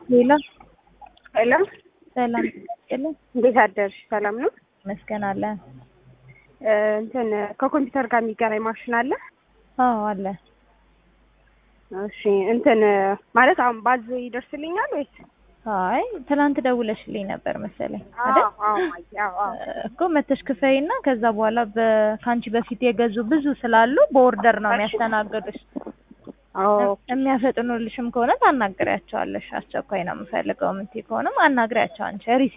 ሌላ ሄሎ ሰላም ጤና እንዴት አደርሽ? ሰላም ነው። መስገን አለ። እ እንትን ከኮምፒውተር ጋር የሚገናኝ ማሽን አለ? አዎ አለ። እሺ እንትን ማለት አሁን ባዝ ይደርስልኛል ወይስ? አይ ትናንት ደውለሽልኝ ነበር መሰለኝ አዎ አይደል? አዎ ማየ፣ አዎ አዎ። እኮ መተሽ ክፈይና ከዛ በኋላ በ- ከአንቺ በፊት የገዙ ብዙ ስላሉ በኦርደር ነው እሺ። የሚያስተናግዱሽ። አዎ የሚያፈጥኑልሽም ከሆነ ታናግሪያቸዋለሽ። አስቸኳይ ነው የምፈልገው የምትይ ከሆነም አናግሪያቸው አንቺ ሪሲ